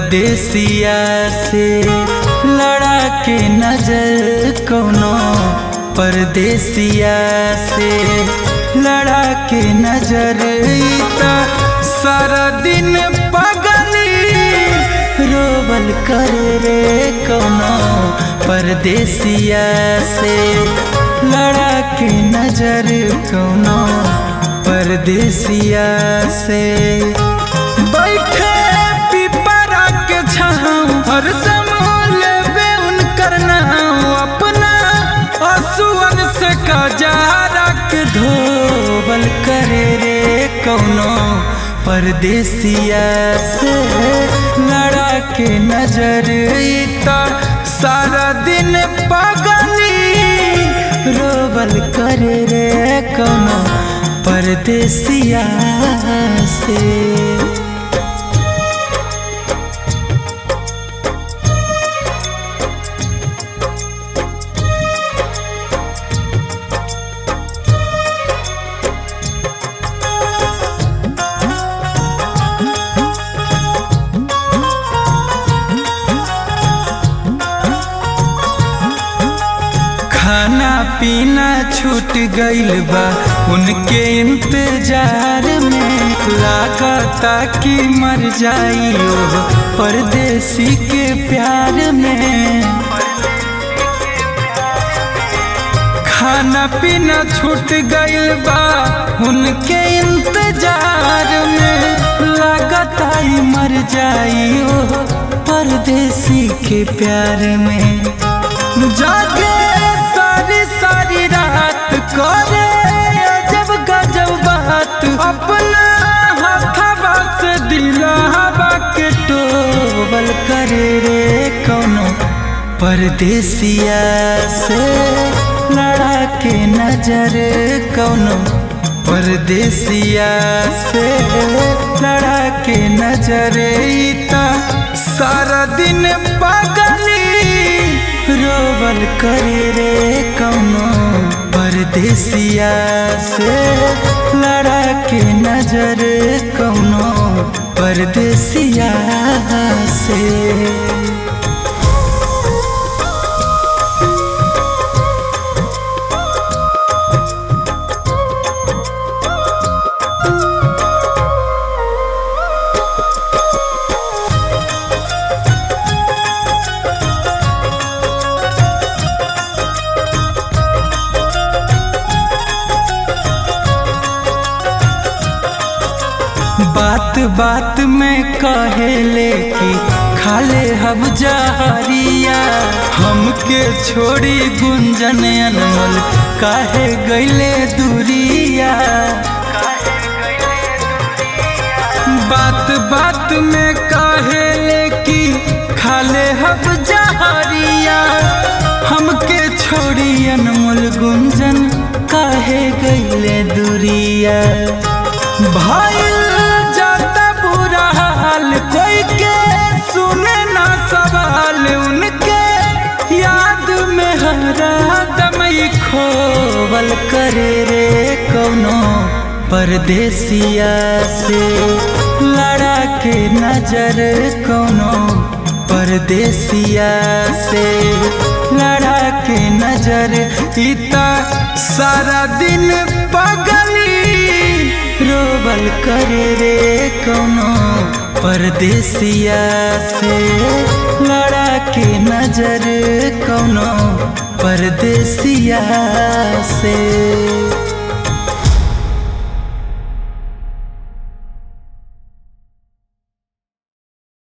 परदेसिया से लड़ा के नजर कोनो परदेसिया से लड़ा के नजर ईता सारा दिन पगली रोबल कर रे कोनो परदेसिया से लड़ा के नजर कोनो परदेसिया से बैठे पिपरा के छाँव हरदम लेबे उनकर नाम अपना असुअन से कजारा के धोबल करे रे कौनो परदेसिया से लड़ा के नजर ईता सारा दिन पगली रोबल करे रे कौनो परदेसिया से खाना पीना छूट गइल बा उनके इंतजार में लागता कि मर जाई ओ परदेसी के प्यार में खाना पीना छूट गइल बा उनके इंतजार में लागता ही मर जाई ओ परदेसी के प्यार में जागे सारी सारी रात करे अजब गजब बात अपना हथवा से दिलावा के टोबल करे रे कौनो परदेसिया से लड़ा के नजर कौनो परदेसिया से लड़ा के नजर ईता सारा दिन पगली रोबल करे रे कौनो परदेसिया से लड़ा के नजर कौनो परदेसिया से बात बात में कहेले कि खाले हब जहरिया हमके छोड़ी गुंजन अनमोल काहे गईले दूरिया बात बात में कहेले कि खाले हब जहरिया हमके छोड़ी अनमोल गुंजन काहे गईले दूरिया भाई जाता बुरा हाल कोई के सुने ना सवाल उनके याद में हरा दमई खोवल करे रे कौनो परदेसिया से लड़ा के नजर कौनो परदेसिया से लड़ा के नजर इता सारा दिन पगली रोबल करे रे कौनो परदेसिया से लड़ा के नजर कौनो परदेसिया से